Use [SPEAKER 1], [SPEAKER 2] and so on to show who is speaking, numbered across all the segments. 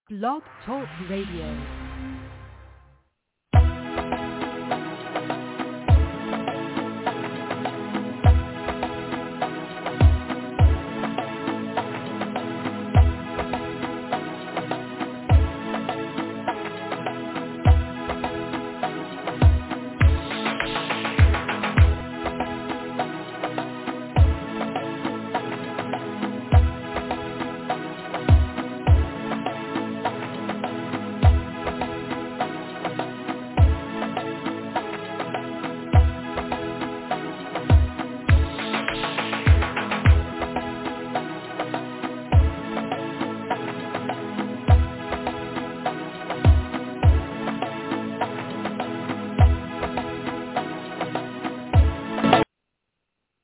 [SPEAKER 1] Blog Talk Radio.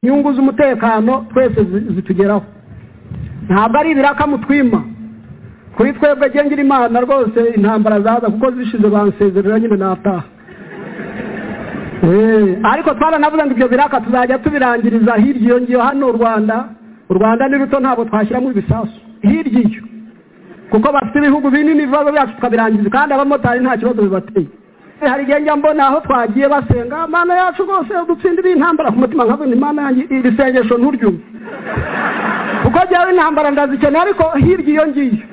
[SPEAKER 2] inyungu z'umutekano twese zi- zitugeraho ntabwo ari ibiraka mutwima kuri twebwe gengera imana rwose intambara zaza kuko zishize bansezerera nyine nataha Eh, ariko twaranavuze ngo ibyo biraka tuzajya tubirangiriza hirya iyo ngiyo hano u rwanda u rwanda ni ruto ntabwo twashyiramo ibisasu hirya iyo kuko bafite ibihugu binini ibibazo byacu tukabirangiza kandi abamotari nta kibazo bibateye hari igihe njya mbona aho twagiye basenga mana yacu rwose dutsindire intambara ku mutima nkabona imana yanjye iri sengesho nturyumve kuko jyawe intambara ndazikeneye ariko hirya iyo ngiyo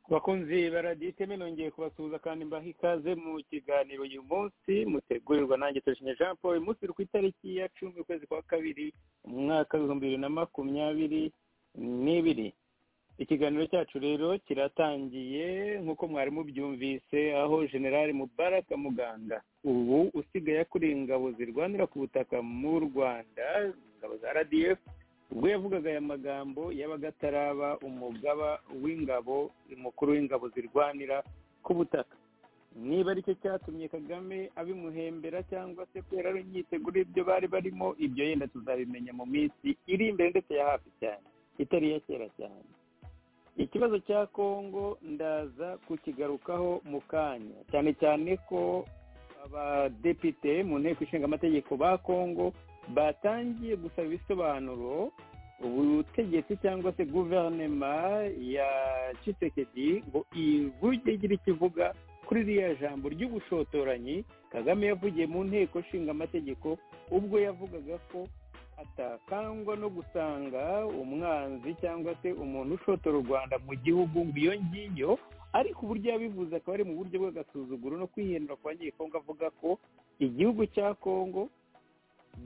[SPEAKER 3] bakunzi baradiyo iteme nongeye kubasuhuza kandi mbaha ikaze mu kiganiro uyu munsi mutegurirwa nanjye turishimye jean paul uyu munsi uri ku itariki ya cumi ukwezi kwa kabiri umwaka w'ibihumbi bibiri na makumyabiri n'ibiri ikiganiro cyacu rero kiratangiye nk'uko mwari mubyumvise aho generali mubaraka muganga ubu usigaye akuri ingabo zirwanira ku butaka mu rwanda ingabo za rdf ubwo yavugaga aya magambo yabaga ataraba umugaba w'ingabo umukuru w'ingabo zirwanira ku butaka niba aricyo cyatumye kagame abimuhembera cyangwa se kubera ari imyiteguro y'ibyo bari barimo ibyo yenda tuzabimenya mu minsi iri imbere ndetse ya hafi cyane itari iya kera cyane ikibazo cya kongo ndaza kukigarukaho mu kanya cyane cyane ko abadepite mu nteko ishinga amategeko ba kongo batangiye gusaba ibisobanuro ubutegetsi cyangwa se guverinoma ya Tshisekedi ngo ivuge igira icyo ivuga kuri ririya jambo ry'ubushotoranyi kagame yavugiye mu nteko ishinga amategeko ubwo yavugaga ko atakangwa no gusanga umwanzi cyangwa se umuntu ushotora u rwanda mu gihugu ngo iyo ngiyo ariko uburyo yabivuze akaba ari mu buryo bw'agasuzuguro no kwihendura kwa nyekongo avuga ko igihugu cya kongo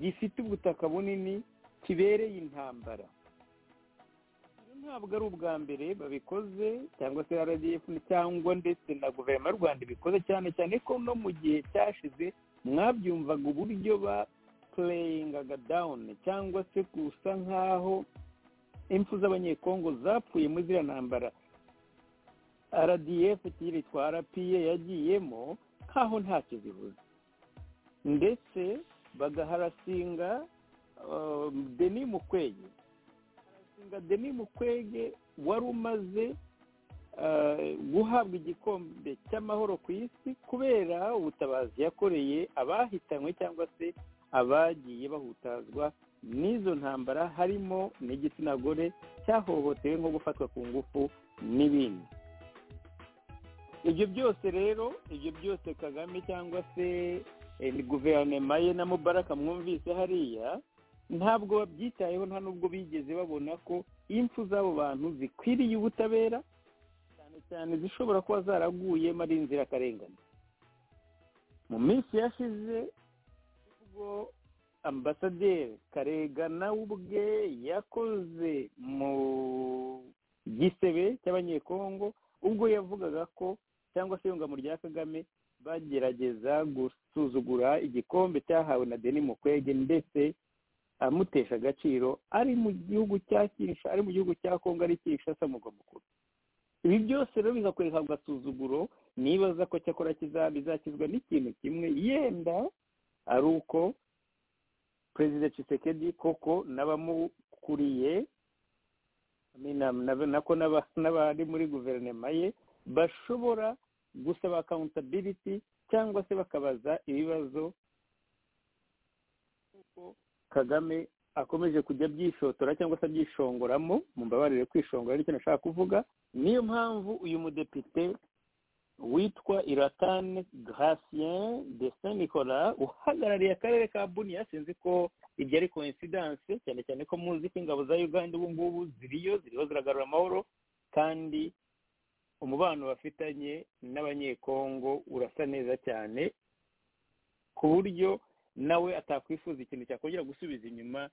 [SPEAKER 3] gifite ubutaka bunini kibereye intambara Ibi ntabwo ari ubwa mbere babikoze cyangwa se rdf cyangwa ndetse na guverinoma y'u rwanda ibikoze cyane cyane ko no mu gihe cyashize mwabyumvaga uburyo ba pureyingaga dawuni cyangwa se gusa nk'aho impfu z'abanyekongo zapfuye muri ziriya ntambara rdf yitwa rpa yagiyemo nk'aho ntacyo zivuze ndetse bagaharasinga uh, deni mukwege harasinga deni mukwege wari umaze uh, guhabwa igikombe cy'amahoro ku isi kubera ubutabazi yakoreye abahitanywe cyangwa se abagiye bahutazwa n'izo ntambara harimo n'igitsina gore cyahohotewe nko gufatwa ku ngufu n'ibindi ibyo byose rero ibyo byose kagame cyangwa se eh, ni guverinoma ye na mubaraka mwumvise hariya ntabwo babyitayeho nta n'ubwo bigeze babona ko impfu z'abo bantu zikwiriye ubutabera cyane cyane zishobora kuba zaraguyemo ari inzirakarengane mu minsi yashize ubwo ambasaderi karegana we ubwe yakoze mu gisebe cy'abanyekongo ubwo yavugaga ko cyangwa se yungamo rya kagame bagerageza gusuzugura igikombe cyahawe na deni mukwege ndetse amutesha agaciro ari mu gihugu cya Kinshasa ari mu gihugu cya kongo ari kinshasa mugwa mukuru ibi byose rero bikakwereka ku gasuzuguro nibaza ko cyakora kiza- bizakizwa n'ikintu kimwe yenda ari uko perezida Tshisekedi koko n'abamukuriye amina- na- nako n'aba- n'abari muri guverinoma ye bashobora gusaba accountability cyangwa se bakabaza ibibazo uko kagame akomeje kujya byishotora cyangwa se abyishongoramo mumbabarire kwishongora aricyo nashaka kuvuga niyo mpamvu uyu mudepite witwa iratane gasien de saint nicolas uhagarariye akarere ka buniya sinzi ko ibyo ari coincidence cyane cyane ko muzi ko ingabo za uganda ubu ngubu ziriyo ziriho ziragarura amahoro kandi umubano bafitanye n'abanyekongo urasa neza cyane ku buryo nawe atakwifuza ikintu cyakongera gusubiza inyuma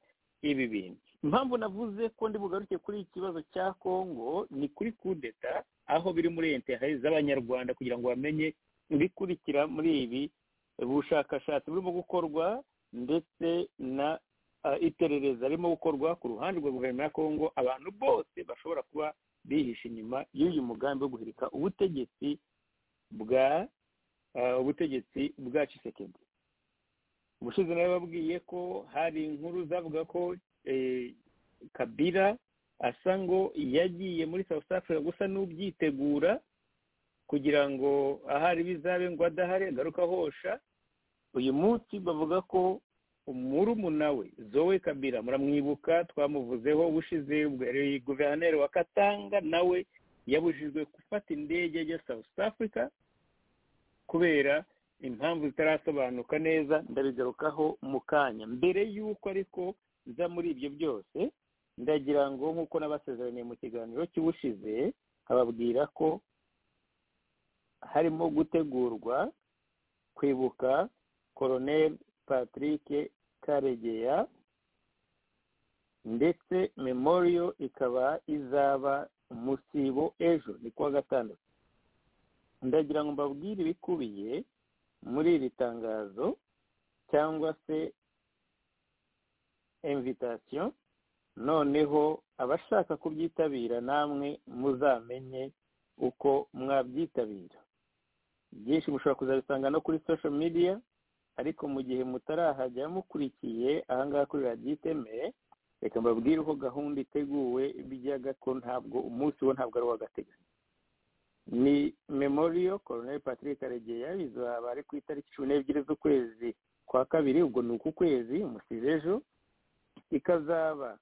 [SPEAKER 3] ibi bintu impamvu navuze ko ndi bugaruke kuri iki kibazo cya kongo ni kuri kudeta aho biri muri enterinete z'abanyarwanda kugira ngo bamenye ibikurikira muri ibi ubushakashatsi burimo gukorwa ndetse na iperereza ririmo gukorwa ku ruhande rwa guverinoma ya kongo abantu bose bashobora kuba bihishe inyuma y'uyu mugambi wo guhirika ubutegetsi bwa ubutegetsi bwa cisekedi ubushize nawe babwiye ko hari inkuru zavuga ko kabira asa ngo yagiye muri south africa gusa n'ubyitegura kugira ngo ahari bizabe ngo adahari agaruka hosha uyu munsi bavuga ko murumuna we zowe kabira muramwibuka twamuvuzeho ubushize guverineri wa katanga nawe yabujijwe gufata indege ya south africa kubera impamvu zitarasobanuka neza ndabigarukaho mu kanya mbere y'uko ariko nza muri ibyo byose ndagira ngo nk'uko n'abasezeraniye mu kiganiro cy'ubushize ababwira ko harimo gutegurwa kwibuka koroneri patrick karegeya ndetse memoriyo ikaba izaba umusibo ejo ni kuwa gatandatu ndagira ngo mbabwire ibikubiye muri iri tangazo cyangwa se imvitasiyo noneho abashaka kubyitabira namwe muzamenye uko mwabyitabira byinshi mushobora kuzabisanga no kuri sosho midiya ariko mu gihe mutarahajya mukurikiye ahangaha kuri radiyo itemeye reka mbabwire uko gahunda iteguwe bijyaga ko ntabwo umunsi wo ntabwo ari uw'agateganyo ni memoriyo koroneri patrick karegeya bizaba ari ku itariki cumi n'ebyiri z'ukwezi kwa kabiri ubwo ni uku kwezi umusize ejo ikazaba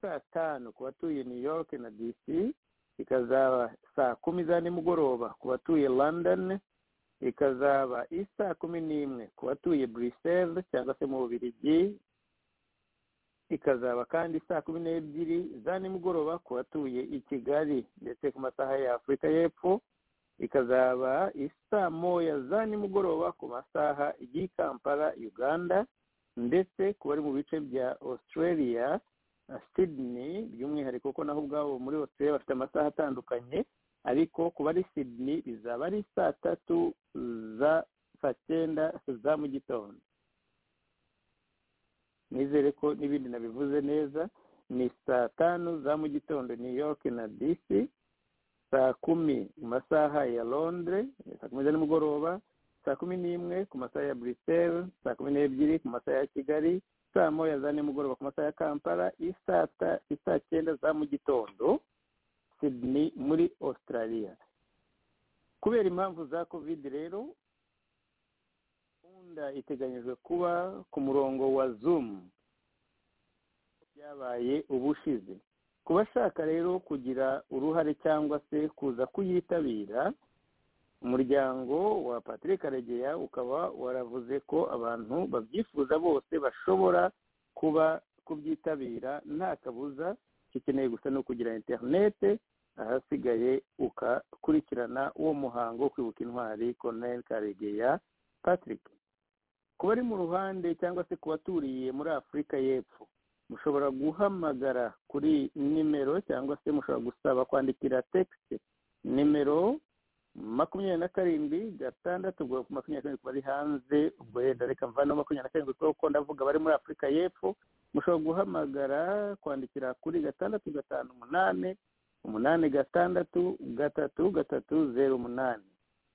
[SPEAKER 3] saa tanu ku batuye new york na dc ikazaba saa kumi za nimugoroba ku batuye london ikazaba isaa kumi n'imwe ku batuye bruxelles cyangwa se mu bubirigi ikazaba kandi saa kumi n'ebyiri za nimugoroba ku batuye i kigali ndetse ku masaha ya afurika y'epfo ikazaba isaa moya za nimugoroba ku masaha y'i kampala uganda ndetse ku bari mu bice bya australia na sydney by'umwihariko ko naho ubwabo muri australia bafite amasaha atandukanye ariko ku bari sydney bizaba ari saa tatu za saa cyenda za mu gitondo nizere ko n'ibindi nabivuze neza ni saa tanu za mu gitondo new york na dc saa kumi mu masaha ya londres saa kumi za nimugoroba saa kumi n'imwe ku masaha ya buruseli saa kumi n'ebyiri ku masaha ya kigali saa moya za nimugoroba ku masaha ya kampala isaa cyenda za mu gitondo sydney muri australia kubera impamvu za kovide rero gahunda iteganyijwe kuba ku murongo wa zoom byabaye ubushize ku bashaka rero kugira uruhare cyangwa se kuza kuyitabira umuryango wa patrick karegeya ukaba waravuze ko abantu babyifuza bose bashobora kuba kubyitabira nta kabuza gikeneye gusa no kugira interinete ahasigaye ukakurikirana uwo muhango wo kwibuka intwari koroneri karegeya patrick ku bari mu ruhande cyangwa se ku baturiye muri afurika y'epfo mushobora guhamagara kuri nimero cyangwa se mushobora gusaba kwandikira tekisi nimero makumyabiri na karindwi gatandatu ubwo makumyabiri na karindwi bari hanze ubwo yenda reka mvana makumyabiri na karindwi kuko ndavuga bari muri afurika y'epfo mushobora guhamagara kwandikira kuri gatandatu gatanu umunani umunani gatandatu gatatu gatatu zeru umunani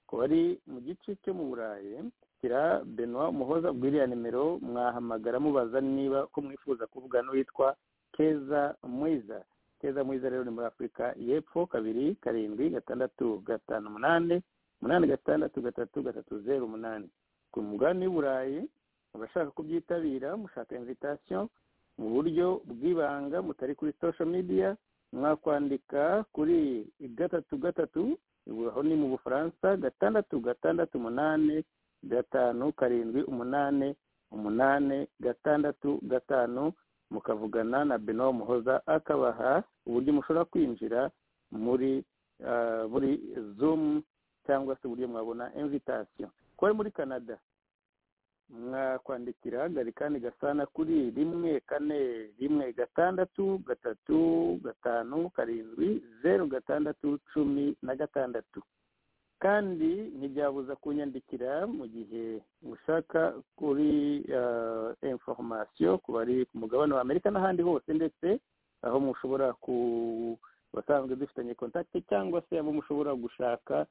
[SPEAKER 3] ku bari mu gice cyo mu burayi kira benoit umuhoza iriya nimero mwahamagara mubaza niba ko mwifuza kuvugana n'uwitwa keza mwiza keza mwiza rero ni muri afurika y'epfo kabiri karindwi gatandatu gatanu umunani umunani gatandatu gatatu gatatu zeru umunani ku mugani w'i burayi abashaka kubyitabira mushaka invitation mu buryo bw'ibanga mutari kuri social media mwakwandika kuri gatatu gatatu aho ni mu bufaransa gatandatu gatandatu umunani gatanu karindwi umunani umunani gatandatu gatanu mukavugana na beno muhoza akabaha uburyo mushobora kwinjira muri ah, muri zoom cyangwa se uburyo mwabona invitation kuba ari muri canada mwakwandikira garikani gasana kuri rimwe kane rimwe gatandatu gatatu gatanu karindwi zeru gatandatu cumi na gatandatu kandi ntibyabuza kunyandikira mu gihe ushaka kuri inforomasiyo ku bari ku mugabane wa amerika n'ahandi hose ndetse aho mushobora ku basanzwe dufitanye kontakiti cyangwa se abo mushobora gushaka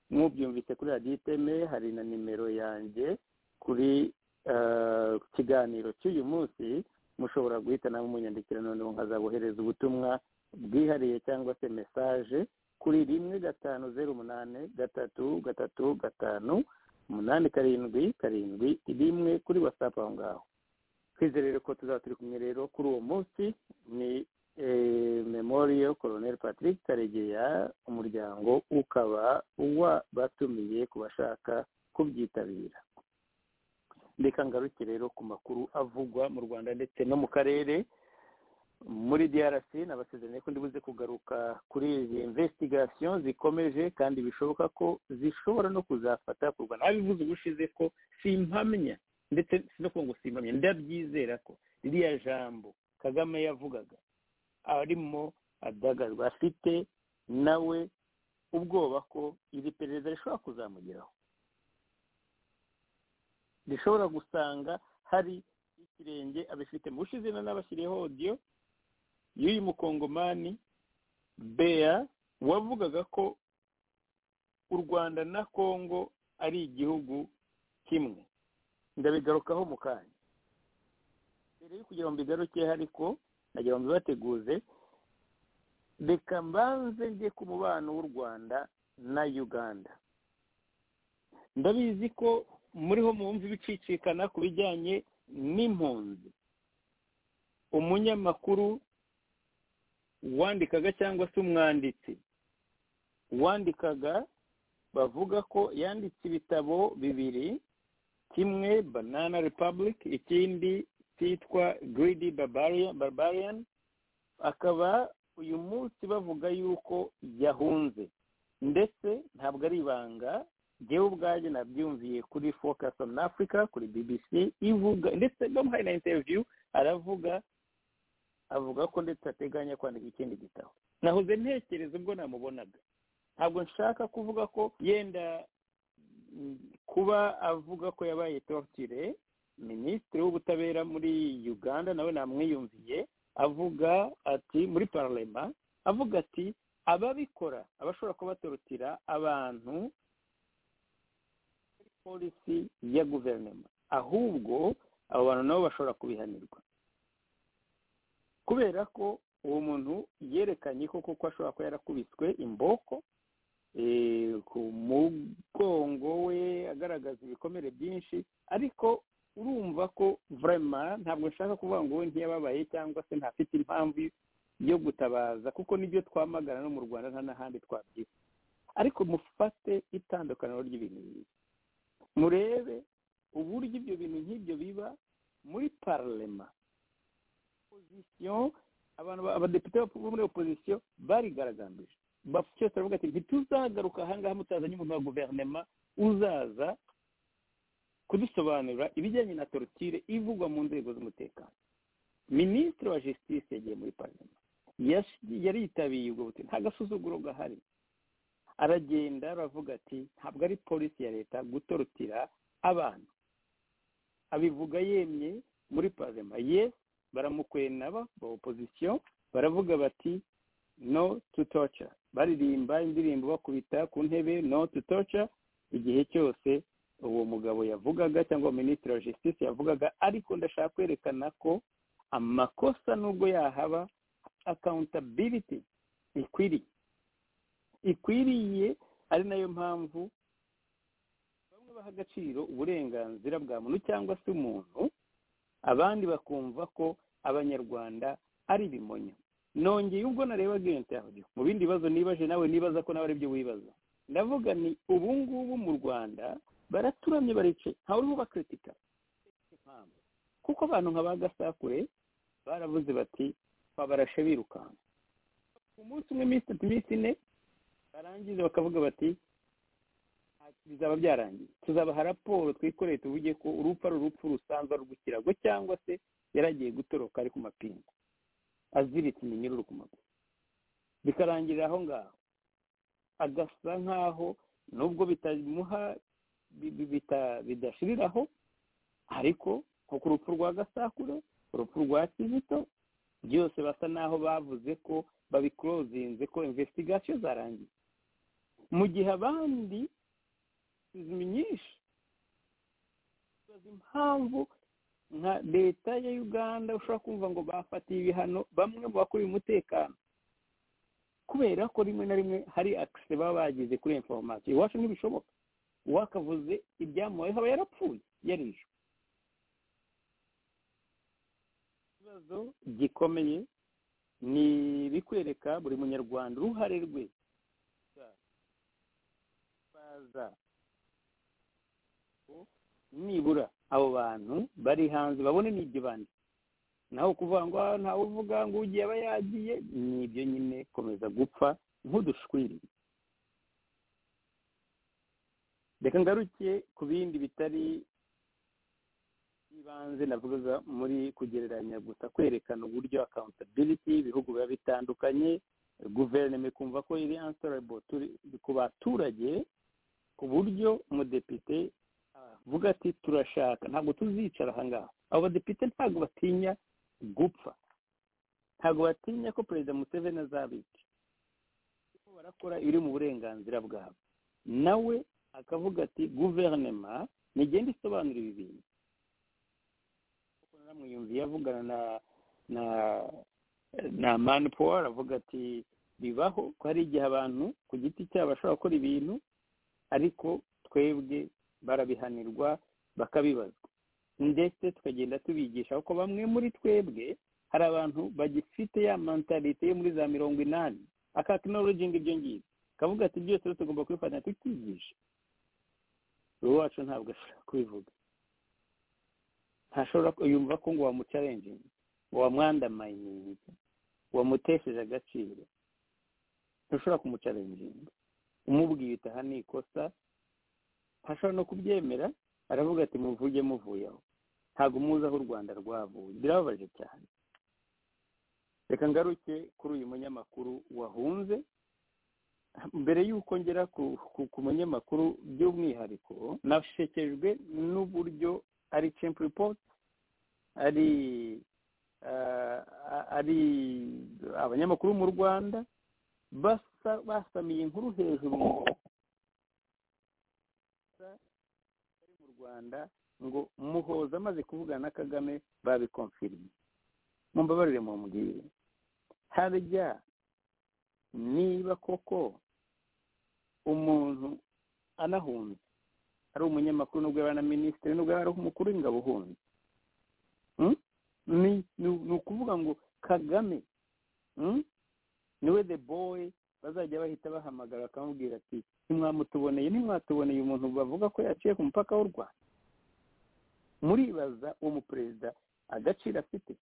[SPEAKER 3] nk'ubyumvise kuri radiyo iteme hari na nimero yanjye kuri eh, ku kiganiro cy'uyu munsi mushobora guhita nawe munyandikira noneho nkazabohereza ubutumwa bwihariye cyangwa se mesaje kuri rimwe gatanu zeru umunani gatatu gatatu gatanu umunani karindwi karindwi rimwe kuri wasapu aho ngaho twizere rero ko tuzaba turi kumwe rero kuri uwo munsi ni eh, memorial colonel patrick karegeya umuryango ukaba wabatumiye ku bashaka kubyitabira reka ngaruke rero ku makuru avugwa mu rwanda ndetse no mu karere muri drc nabasezeranye ko ndibuze kugaruka kuri izi investigation zikomeje kandi bishoboka ko zishobora no kuzafata kurwa nabivuze ubushize ko simpamya ndetse si no kuvuga ngo simpamya ndabyizera ko ririya jambo kagame yavugaga arimo adagadwa afite nawe ubwoba ko iri perereza rishobora kuzamugeraho rishobora gusanga hari ikirenge abifite mu bushize na n'abashyiriyeho odiyo y'uyu mukongomani bea wavugaga ko u rwanda na kongo ari igihugu kimwe ndabigarukaho mu kanya mbere yo kugira ngo mbigarukeho ariko nagira ngo mbibateguze reka mbanze njye ku mubano w'u rwanda na uganda ndabizi ko muriho mwumva ibicicikana ku bijyanye n'impunzi umunyamakuru wandikaga cyangwa se umwanditsi wandikaga bavuga ko yanditse ibitabo bibiri kimwe banana republic ikindi cyitwa greedy barbarian, barbarian akaba uyu munsi bavuga yuko yahunze ndetse ntabwo ari ibanga njyewe ubwanjye nabyumviye kuri focus on africa kuri bbc ivuga ndetse bamuhaye na interview aravuga avuga ko ndetse ateganya kwandika ikindi gitabo nahoze ntekereza ubwo namubonaga ntabwo nshaka kuvuga ko yenda mm, kuba avuga ko yabaye torture minisitiri w'ubutabera muri uganda nawe namwiyumviye avuga ati muri paralema avuga ati ababikora abashobora kubatorotira abantu polisi ya guverinoma ahubwo abo bantu nabo bashobora kubihanirwa kubera ko uwo muntu yerekanye ko kuko ashobora kuba yarakubiswe imboko eh, ku mugongo we agaragaza ibikomere byinshi ariko urumva ko vrema ntabwo nshaka kuvuga ngo we ntiyababaye cyangwa se ntafite impamvu yo gutabaza kuko nibyo twamagana no mu rwanda nta n'ahandi twabyita ariko mufate itandukaniro ry'ibintu bibiri murebe uburyo ibyo bintu nk'ibyo biba muri paralema opozisiyo abantu ba- abadepite bo muri opozisiyo barigaragambije Ba- cyose baravuga ati ntituzagaruka ahangaha mutazanye umuntu wa guverinema uzaza kudusobanurira ibijyanye na torotire ivugwa mu nzego z'umutekano minisitiri wa justice yagiye muri paralema Yash- yaritabiriye ubwo butumwa nta gasuzuguro gahari aragenda aravuga ati ntabwo ari polisi ya leta gutorotira abantu abivuga yemye muri parema ye baramukwena ba ba opozisiyo baravuga bati no to torture baririmba indirimbo bakubita ku ntebe no to torture igihe cyose uwo mugabo yavugaga cyangwa minisitiri wa justice yavugaga ariko ndashaka kwerekana ko amakosa nubwo yahaba accountability ikwiriye ikwiriye ari nayo mpamvu bamwe baha agaciro uburenganzira bwa muntu cyangwa se umuntu abandi bakumva ko abanyarwanda ari ibimonyo nongeye ubwo nareba gente yawe mu bindi bibazo nibaje nawe nibaza ko nawe ari byo wibaza ndavuga ni ubu ngubu mu rwanda baraturamye baricaye ntawe urimo bakritika kuko abantu nka ba gasakure baravuze bati twabarashe birukanka umunsi umwe iminsi itatu iminsi ine barangiza bakavuga bati bizaba byarangiye tuzabaha raporo twikoreye tuvuge ko urupfu ari urupfu rusanzwe ari urw'ikirago cyangwa se yaragiye gutoroka ari ku mapingu aziritse iminyururu ku maguru bikarangira aho ngaho agasa nk'aho nubwo bitamuha bidashiriraho ariko nko ku rupfu rwa gasakure urupfu rwa kizito byose basa n'aho bavuze ko babikurozinze ko imvesitigasiyo zarangiye mu gihe abandi izimi nyinshi impamvu nka leta ya uganda ushobora kumva ngo bafatiye ibihano bamwe mu bakuriye umutekano kubera ko rimwe na rimwe hari akise baba bagize kuri inforomasiyo iwacu ntibishoboka uwakavuze ibyamubaye haba yarapfuye yarishwe ikibazo gikomeye ni ibikwereka buri munyarwanda uruhare rwe baza nibura abo bantu bari hanze babone n'ibyo bandi naho kuvuga ngo ntawe uvuga ngo ugiye aba yagiye ni ibyo nyine komeza gupfa nk'udushwiriri reka ngaruke ku bindi bitari ibanze navuga muri kugereranya gusa kwerekana uburyo accountability ibihugu biba bitandukanye guverinoma ikumva ko iri answerable ku baturage ku buryo umudepite avuga ati turashaka ntabwo tuzicara aha ngaha abo badepite ntabwo batinya gupfa ntabwo batinya ko perezida museveni azabica kuko barakora ibiri mu burenganzira bwabo nawe akavuga ati guverinoma nigenda isobanura ibi bintu mwiyumviye avugana na na na mani poweri avuga ati bibaho ko hari igihe abantu ku giti cyabo bashobora gukora ibintu ariko twebwe barabihanirwa bakabibazwa ndetse tukagenda tubigisha kuko bamwe muri twebwe hari abantu bagifite ya mentalite yo muri za mirongo inani akakinolojingi ibyo ngibyo kavuga ati byose tugomba kubifata tukigisha uwo wacu ntabwo ashobora kubivuga ntashobora yumva ko ngo wamucarenjingi ngo wamwandamayiningi wamutesheje agaciro ntushobora kumucarenjinga umubwiye utaha ni ikosa ntashobora no kubyemera aravuga ati muvuge muvuye aho ntabwo muzi aho u rwanda rwavuye birababaje cyane reka ngaruke kuri uyu munyamakuru wahunze mbere y'uko ngera ku munyamakuru by'umwihariko nashekejwe n'uburyo ari cempu ripoti ari ari abanyamakuru mu rwanda basa basamiye inkuru hejuru mu rwanda ngo muhoza amaze kuvugana na kagame babikomfiriye mumbabarire mumbwire harya niba koko umuntu anahunze ari umunyamakuru nubwo yaba na minisitiri nubwo yaba ari umukuru w'ingabo uhunze ni ukuvuga ngo kagame niwe the boy bazajya bahita bahamagara bakamubwira ati ntimwamutuboneye ntimwatuboneye umuntu bavuga ko yaciye ku mupaka w'u rwanda muribaza uwo muperezida agaciro afite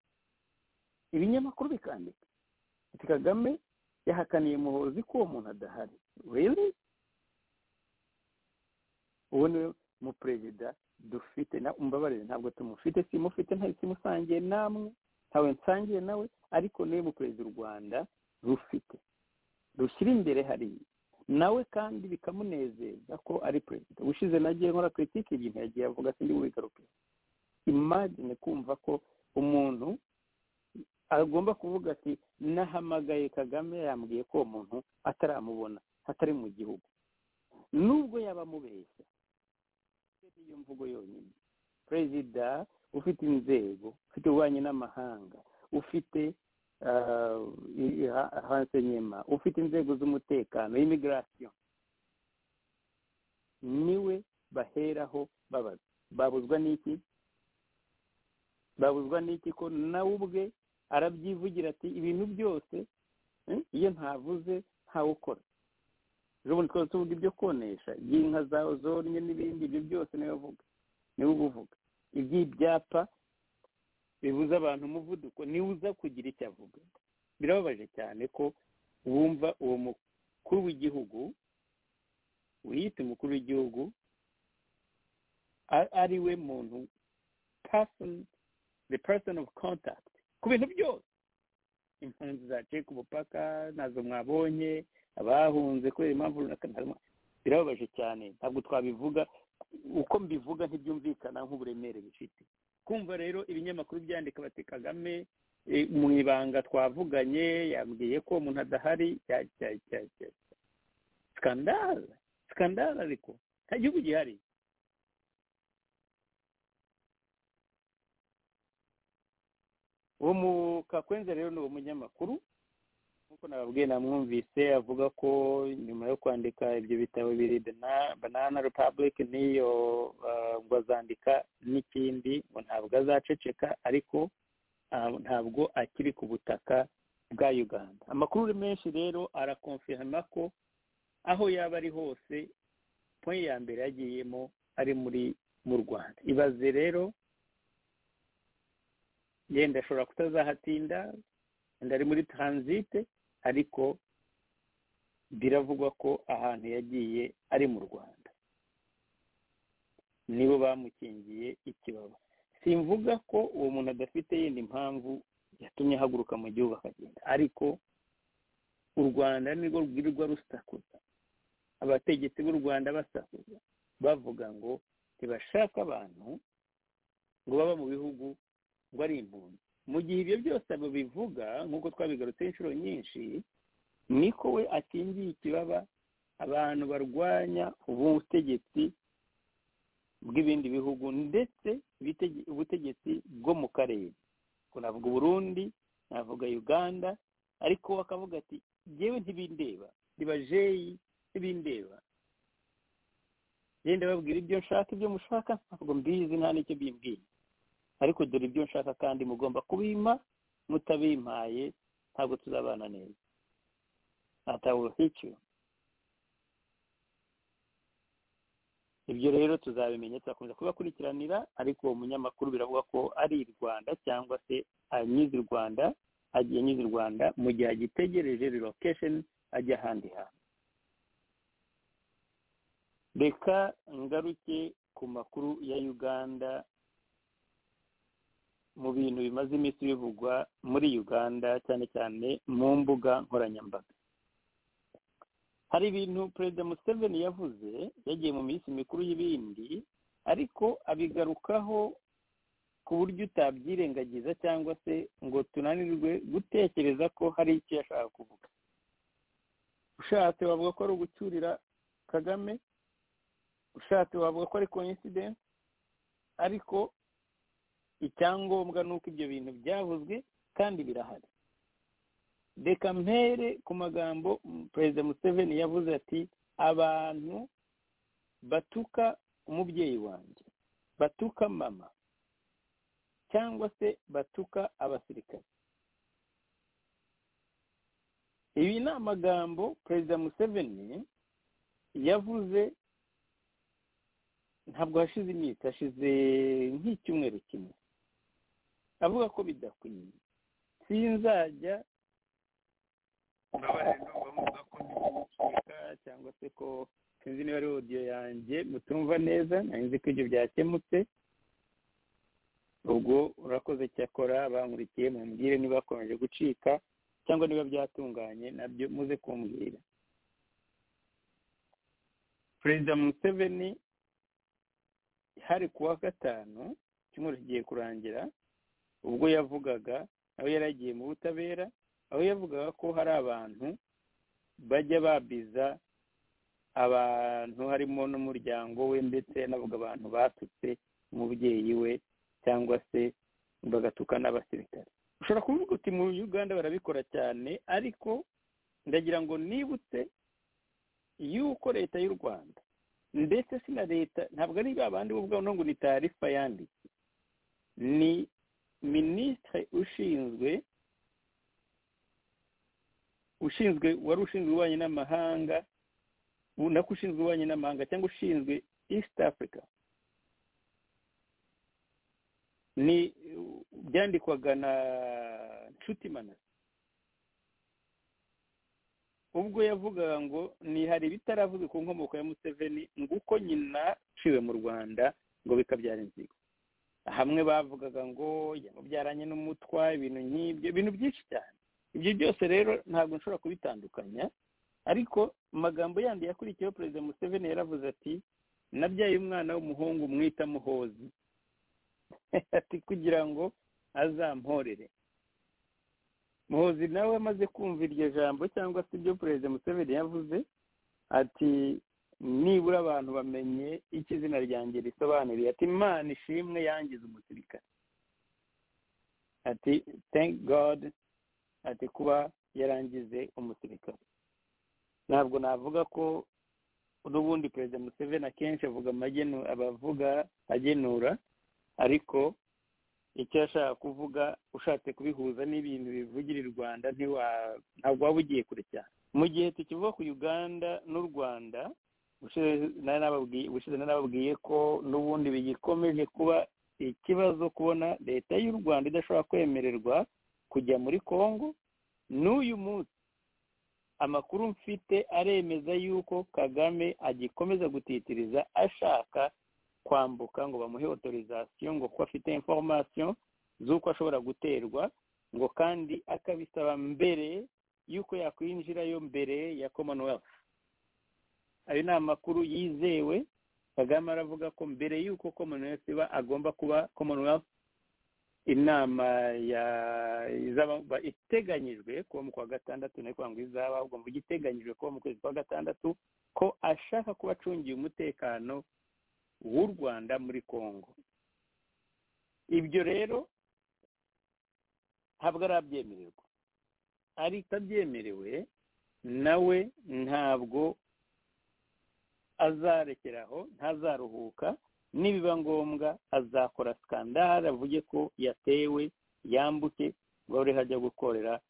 [SPEAKER 3] ibinyamakuru bikandika ati kagame yahakaniye muhozi ko uwo muntu adahari rero uwo niwe muperezida dufite umbabarire ntabwo tumufite simufite nta kimusangiye namwe ntawe nsangiye nawe ariko niwe muperezida u rwanda rufite rushyira imbere hariya nawe kandi bikamunezeza ko ari perezida ushize nagiye nkora kiritike igihe yagiye avuga ati ndi bubigaruke imagine kumva ko umuntu agomba kuvuga ati nahamagaye kagame yambwiye ko uwo muntu ataramubona atari mu gihugu nubwo yaba amubeshya iyo mvugo yonyine perezida ufite inzego ufite ububanyi n'amahanga ufite hanze nyuma ufite inzego z'umutekano imigirasiyo niwe baheraho babaza babuzwa n'iki babuzwa n'iki ko nawe ubwe arabyivugira ati ibintu byose eh, iyo ntavuze ntawukora ubundi twari tuvuga ibyo konesha iby'inka zawe zonye n'ibindi ibyo byose niwe uvuga niwe uba uvuga iby'ibyapa bibuza abantu umuvuduko niwe uza kugira icyo avuga birababaje cyane ko wumva uwo mukuru w'igihugu wiyita umukuru w'igihugu a- ari we muntu person the person of contact ku bintu byose impunzi zaciye ku mupaka nazo mwabonye abahunze kubera impamvu runaka ntarimo birababaje cyane ntabwo twabivuga uko mbivuga ntibyumvikana nk'uburemere bifite kumva rero ibinyamakuru byandika bati kagame eh, mu ibanga twavuganye yambwiye ko umuntu adahari cya- cya- cya- cya- cya. skandale skandale ariko nta gihugu gihari uwo mukakwenze rero ni uwo munyamakuru nk'uko nababwiye namwumvise avuga ko nyuma yo kwandika ibyo bitabo biri Bana- banana republic n'iyo ah, ngo azandika n'ikindi ngo ntabwo azaceceka ariko ah, ntabwo akiri ku butaka bwa uganda amakuru ari menshi rero arakonfirma ko aho yaba ari hose point ya mbere yagiyemo ari muri mu rwanda ibaze rero yenda ashobora kutazahatinda yenda ari muri taransite ariko biravugwa ko ahantu yagiye ari mu rwanda nibo bamukingiye ikibaba simvuga ko uwo muntu adafite yindi mpamvu yatumye ahaguruka mu gihugu akagenda ariko u rwanda nirwo rwirirwa rusakuza abategetsi b'u rwanda basakuza bavuga ngo ntibashaka abantu ngo baba mu bihugu ngo ari impunzi mu gihe ibyo byose abo bivuga nk'uko twabigarutse inshuro nyinshi niko we akingiye ikibaba abantu barwanya ubutegetsi bw'ibindi bihugu ndetse ibitege- ubutegetsi bwo mu karere Ubwo navuga uburundi navuga uganda ariko bakavuga ati yewe ntibindeba ribajeyi ntibindeba genda babwira ibyo nshaka ibyo mushaka ntabwo mbizi nta n'icyo bimbwiye ariko dore ibyo nshaka kandi mugomba kubimpa mutabimpaye ntabwo tuzabana neza atawuhikiwe ibyo rero tuzabimenya tuzakomeza kubakurikiranira ariko uwo munyamakuru biravuga ko ari i rwanda cyangwa se anyuze i rwanda agiye anyuze i rwanda mu gihe agitegereje relocation ajya ahandi hantu reka ngaruke ku makuru ya uganda mu bintu bimaze iminsi bivugwa muri uganda cyane cyane mu mbuga nkoranyambaga hari ibintu perezida museveni yavuze yagiye mu minsi mikuru y'ibindi ariko abigarukaho ku buryo utabyirengagiza cyangwa se ngo tunanirwe gutekereza ko hari icyo yashaka kuvuga ushatse wavuga ko ari ugucyurira kagame ushatse wavuga ko ari coincidence ariko icyangombwa ni uko ibyo bintu byavuzwe kandi birahari reka mpere ku magambo mm, perezida museveni yavuze ati abantu batuka umubyeyi wanjye batuka mama cyangwa se batuka abasirikare ibi ni amagambo perezida museveni yavuze ntabwo hashize iminsi hashize nk'icyumweru kimwe avuga ko bidakwiye sinzajya mbabarira ndumva muvuga ko ndikubika cyangwa se ko sinzi niba ari odiyo yanjye mutumva neza nari nzi ko ibyo byakemutse ubwo urakoze cyakora bankurikiye mumbwire niba bakomeje gucika cyangwa niba byatunganye nabyo muze kumbwira perezida museveni hari ku wa gatanu icyumweru kigiye kurangira ubwo yavugaga aho yari agiye mu butabera aho yavugaga ko hari abantu bajya babiza abantu harimo n'umuryango we ndetse anavuga abantu batutse umubyeyi we cyangwa se bagatuka n'abasirikare ushobora kuvuga uti mu uganda barabikora cyane ariko ndagira ngo nibutse yuko leta y'u rwanda ndetse si na leta ntabwo ari babandi bo ubwabo no ngo ni tarifa yanditse ni minisitiri ushinzwe ushinzwe wari ushinzwe ububanyi n'amahanga nako ushinzwe ububanyi n'amahanga cyangwa ushinzwe east africa ni byandikwaga na nshuti manasi ubwo yavugaga ngo ni hari ibitaravuzwe ku nkomoko ya museveni nguko nyina ciwe mu rwanda ngo bikabyara inzigo hamwe bavugaga ngo yamubyaranye n'umutwa ibintu nk'ibyo ibintu byinshi cyane ibyo byose rero ntabwo nshobora kubitandukanya ariko amagambo yandi yakurikiyeho perezida museveni yaravuze ati nabyaye umwana w'umuhungu mwita muhozi ati kugira ngo azamporere muhozi nawe amaze kumva iryo jambo cyangwa se ibyo perezida museveni yavuze ati nibura abantu bamenye icyo izina ryanjye risobanuriye ati imana ishimwe yangize umusirikare ati thank god ati kuba yarangize umusirikare ntabwo navuga ko n'ubundi perezida museveni akenshi avuga amagenu abavuga agenura ariko icyo yashaka kuvuga ushatse kubihuza n'ibintu bivugira i rwanda ntabwo waba ugiye kure cyane mu gihe tukivuga ku uganda n'u rwanda ubushize nababwiye ko n'ubundi bigikomeje kuba ikibazo kubona leta y'u rwanda idashobora kwemererwa kujya muri congo n'uyu munsi amakuru mfite aremeza yuko kagame agikomeza gutitiriza ashaka kwambuka ngo bamuhe otorizasiyo ngo ko afite inforomasiyo z'uko ashobora guterwa ngo kandi akabisaba mbere y'uko yakwinjirayo mbere ya commonwealth ayo ni amakuru yizewe kagame aravuga ko mbere y'uko commonwealth iba agomba kuba commonwealth inama iteganyijwe kuba mu kwa gatandatu nayo kugira ngo izaba ahubwo ngo iteganyijwe kuba mu kwezi kwa gatandatu ko ashaka kuba acungiye umutekano w'u rwanda muri congo ibyo rero ntabwo arabyemererwa ari atabyemerewe nawe ntabwo azarekeraho ntazaruhuka nibiba ngombwa azakora sikandara avuge ko yatewe yambuke ngo abe hajya gukorera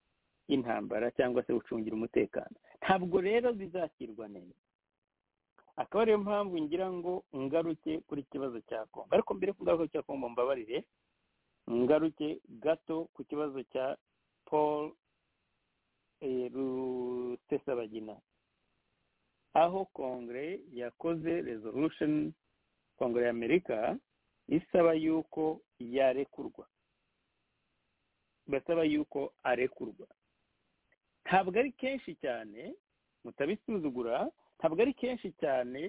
[SPEAKER 3] intambara cyangwa se gucungira umutekano ntabwo rero bizakirwa neza akaba ariyo mpamvu ngira ngo ngaruke kuri kibazo cya kongo ariko mbere yo kugaruka cya kongo mbabarire ngaruke gato ku kibazo cya paul rusesabagina aho kongere yakoze resolution kongere y'amerika isaba yuko yarekurwa basaba yuko arekurwa ntabwo ari kenshi cyane mutabisuzugura ntabwo ari kenshi cyane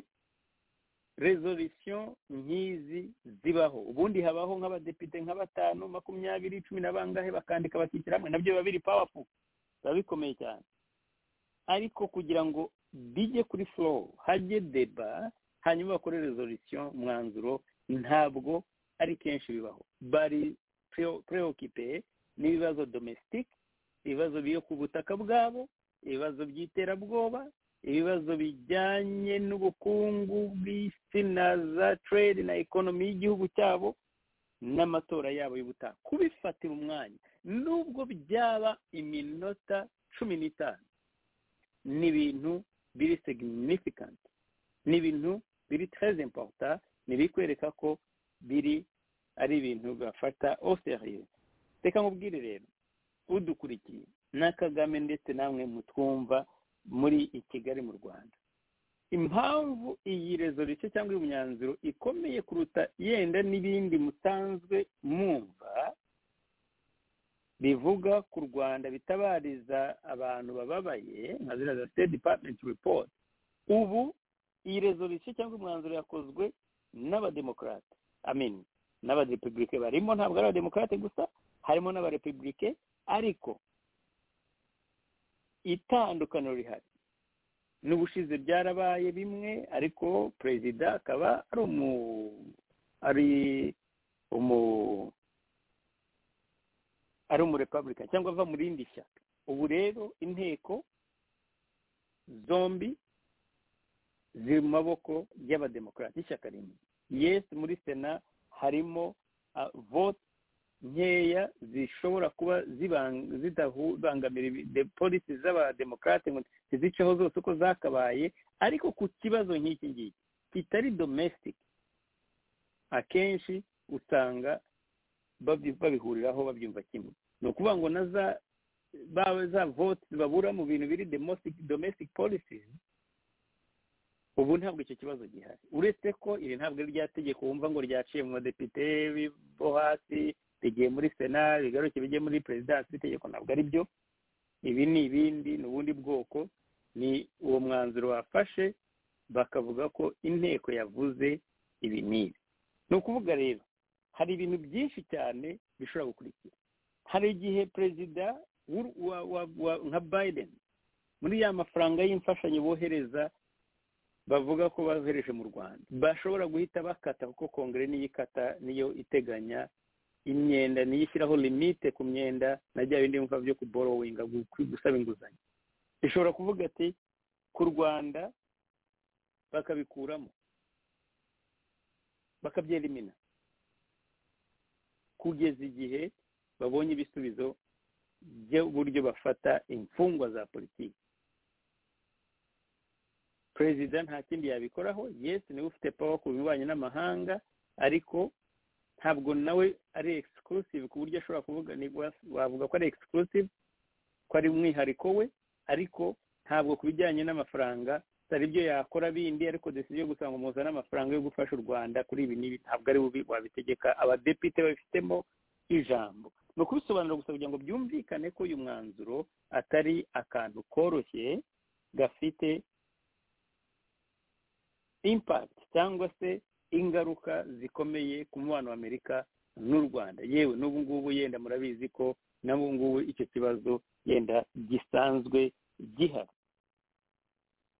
[SPEAKER 3] rezolisiyo nk'izi zibaho ubundi habaho nk'abadepite nka batanu makumyabiri cumi na bangahe bakandika bakishyira hamwe nabyo biba biri pawafu biba bikomeye cyane ariko kugira ngo bijye kuri forowu hajye deba hanyuma bakore rezolisiyo umwanzuro ntabwo ari kenshi bibaho bari pureokipe n'ibibazo domesitike ibibazo byo ku butaka bwabo ibibazo by'iterabwoba ibibazo bijyanye n'ubukungu bw'isi na za trade na ekonomi y'igihugu cyabo n'amatora yabo y'ubutaha kubifatira umwanya nubwo byaba iminota cumi n'itanu ni ibintu biri signifikanti ni ibintu biri tereze importa ni kwereka ko biri ari ibintu bafata oseriye reka nkubwire rero udukurikiye na kagame ndetse namwe mutwumva muri i kigali mu rwanda impamvu iyi rezolisiyo cyangwa uyu myanzuro ikomeye kuruta yenda n'ibindi musanzwe mwumva bivuga ku rwanda bitabariza abantu bababaye nka ziriya za state department report ubu iyi rezolisiyo cyangwa umwanzuro yakozwe n'abademokarate amin n'abarepublike barimo ntabwo ari abademokarate gusa harimo n'abarepublike ariko itandukaniro rihari n'ubushize byarabaye bimwe ariko perezida akaba ari umu ari umu ari umurepabulika cyangwa ava mu rindi shyaka ubu rero inteko zombi ziri mu maboko y'abademokarasi ishyaka rimwe yesi muri sena harimo vote nkeya zishobora kuba zidabangamira polisi z'abademokarate ngo ntiziceho zose uko zakabaye ariko ku kibazo nk'iki ngiki kitari domestic akenshi usanga babihuriraho babyumva kimwe ni ukuvuga ngo na za za vote babura mu bintu biri domestic policies ubu ntabwo icyo kibazo gihari uretse ko iri ntabwo ari rya tegeko wumva ngo ryaciye mu badepite bo hasi rigiye muri sena rigaruke bijye muri perezidansi itegeko ntabwo ari byo ibi ni ibindi ni ubundi bwoko ni uwo mwanzuro wafashe bakavuga ko inteko yavuze ibi n'ibi ni ukuvuga rero hari ibintu byinshi cyane bishobora gukurikira hari igihe perezida nka biden muri ya mafaranga y'imfashanyo bohereza bavuga ko bohereje mu rwanda bashobora guhita bakata kuko kongere niyo ikata niyo iteganya imyenda niyo ishyiraho limite ku myenda na bya bindi bumva byo kuborowinga gusaba inguzanyo ishobora kuvuga ati ku rwanda bakabikuramo bakabyelimina kugeza igihe babonye ibisubizo by'uburyo bafata imfungwa za politiki perezida nta kindi yabikoraho yesi niwe ufite pawa ku binyuranye n'amahanga ariko ntabwo nawe ari exclusive ku buryo ashobora kuvuga wavuga ko ari exclusive ko ari umwihariko we ariko ntabwo ku bijyanye n'amafaranga hari ibyo yakora bindi ariko desiziyo yo gusanga muzana amafaranga yo gufasha u rwanda kuri ibi n'ibi ntabwo ari bubi wabitegeka abadepite babifitemo ijambo ni ukubisobanura gusa kugira ngo byumvikane ko uyu mwanzuro atari akantu koroshye gafite impakiti cyangwa se ingaruka zikomeye ku mubano wa amerika n'u rwanda yewe n'ubu ngubu yenda murabizi ko n'ubu ngubu icyo kibazo yenda gisanzwe gihari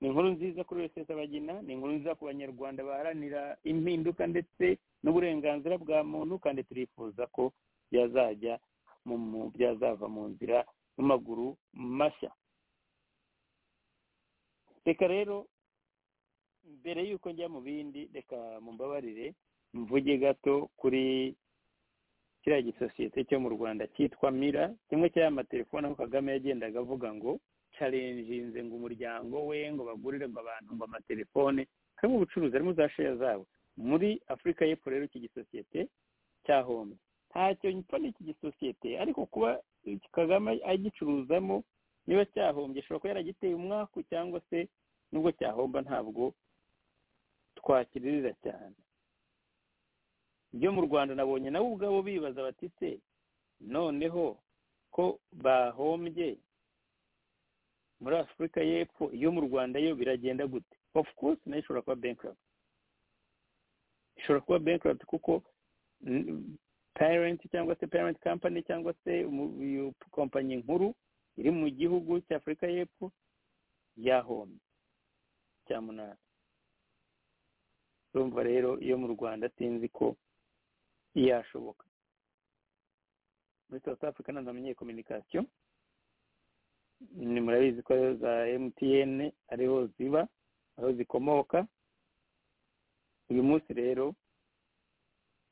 [SPEAKER 3] ni inkuru nziza kuri wese abagina ni inkuru nziza ku banyarwanda baharanira impinduka ndetse n'uburenganzira bwa muntu kandi turifuza ko byazajya byazava mu nzira mu maguru mashya reka rero mbere y'uko njya mu bindi reka mumbabarire mvuge gato kuri kiriya gisosiyete cyo mu rwanda cyitwa mira kimwe cy'aya matelefone aho kagame yagendaga avuga ngo carenjinze ngo umuryango we ngo bagurire ngo abantu ngo amatelefone harimo ubucuruzi harimo za sheya zabo muri afurika y'epfo rero iki gisosiyete cyahombe ntacyo gipfa n'iki gisosiyete ariko kuba kagame agicuruzamo niba cyahombye ashobora kuba yaragiteye umwaku cyangwa se nubwo cyahomba ntabwo twakiririra cyane ibyo mu rwanda nabonye nabo ubwabo bibaza bati se noneho ko bahombye muri afurika y'epfo iyo mu rwanda yo biragenda gute of course nayo ishobora kuba bankirabiti ishobora kuba bankirabiti kuko parenti cyangwa se parenti kampani cyangwa se kompanyi nkuru iri mu gihugu cya afurika y'epfo yahomye cya munani urumva rero iyo mu rwanda sinzi ko yashoboka muri south africa ntabwo amenyeye kominikasiyo ni murabizi ko ariho za mtn ariho ziba ariho zikomoka uyu munsi rero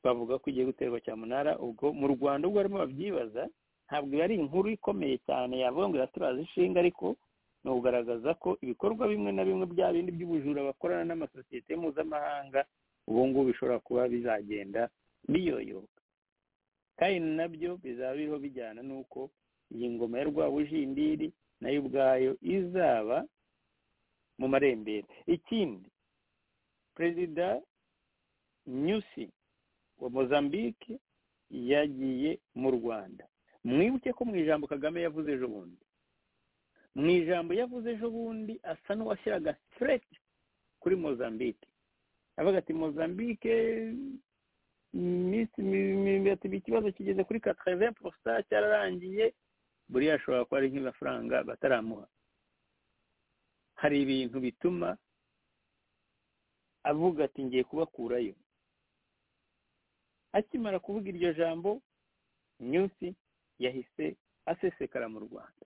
[SPEAKER 3] bavuga ko igiye guterwa cyamunara ubwo mu rwanda ubwo barimo babyibaza ntabwo iba ari inkuru ikomeye cyane yavuga ngo iraturaza ishinga ariko ni ukugaragaza ko ibikorwa bimwe na bimwe bya bindi by'ubujura bakorana n'amasosiyete mpuzamahanga ubu ngubu bishobora kuba bizagenda biyoyoka kandi nabyo bizaba biriho bijyana n'uko iyi ngoma ya rwabujindiri nayo ubwayo izaba mu marembera ikindi perezida nyusi wa mozambique yagiye mu rwanda mwibuke ko mu ijambo kagame yavuze ejo bundi mu ijambo yavuze ejo bundi asa n'uwashyiraga fureti kuri mozambique avuga ati mozambique ikibazo kigeze kuri katereve porosita cyararangiye buriya ashobora kuba ari nk'amafaranga bataramuha hari ibintu bituma avuga ati ngiye kubakurayo akimara kuvuga iryo jambo nyusi yahise asesekara mu rwanda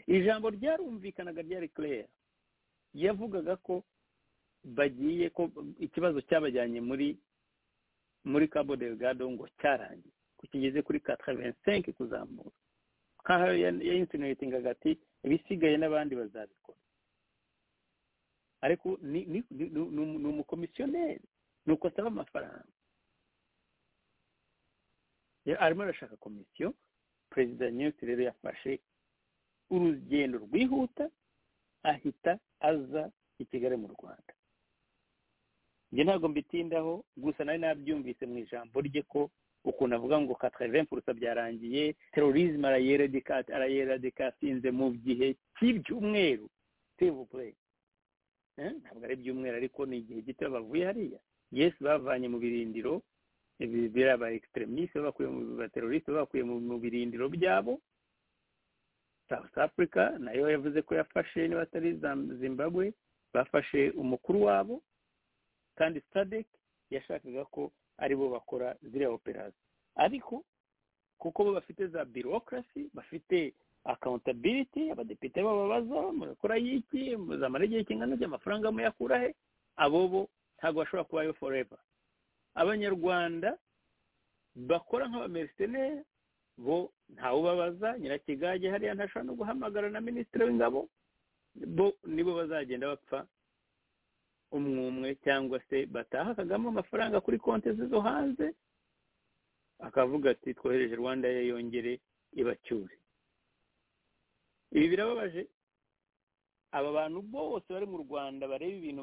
[SPEAKER 3] ijambo ryarumvikanaga ryari claire yavugaga ko bagiye ko ikibazo cyabajyanye muri muri cabo delgado ngo cyarangiye ko kigeze kuri kataravensenke kuzamura nkaho yayinsinuwetingaga ati ibisigaye n'abandi bazabikora ariko ni ni ni umukomisiyoneri ni uko asaba amafaranga arimo arashaka komisiyo perezida nyusi rero yafashe urugendo rwihuta ahita aza i kigali mu rwanda njye ntabwo mbitindaho gusa nari nabyumvise mu ijambo rye ko ukuntu avuga ngo kataravenfurusa byarangiye terorizme arayeradicatinze mu gihe cy'ibyumweru tevupure ntabwo ari ibyumweru ariko ni igihe gito bavuye hariya yesi bavanye mu birindiro biriya ba ekisiteremisite babakuye mu baterorisite babakuye mu birindiro byabo south africa nayo yavuze ko yafashe niba atari zimbabwe bafashe umukuru wabo kandi sadec yashakaga ko aribo bakora ziriya operasiyo ariko kuko bo bafite za bureaucracy bafite accountability abadepite bababaza murakora y'iki muzamara igihe kingana cy'amafaranga muyakura he abo bo ntabwo bashobora kubayo forever abanyarwanda bakora nk'abameriseneri bo ntawubabaza nyirakigage hariya ntashobora no guhamagara na minisitiri w'ingabo bo nibo bazagenda bapfa umwe umwe cyangwa se bataha kagamo amafaranga kuri konti ze zo hanze akavuga ati twohereje rwanda ye yongere ibacyure ibi birababaje aba bantu bose bari mu rwanda bareba ibintu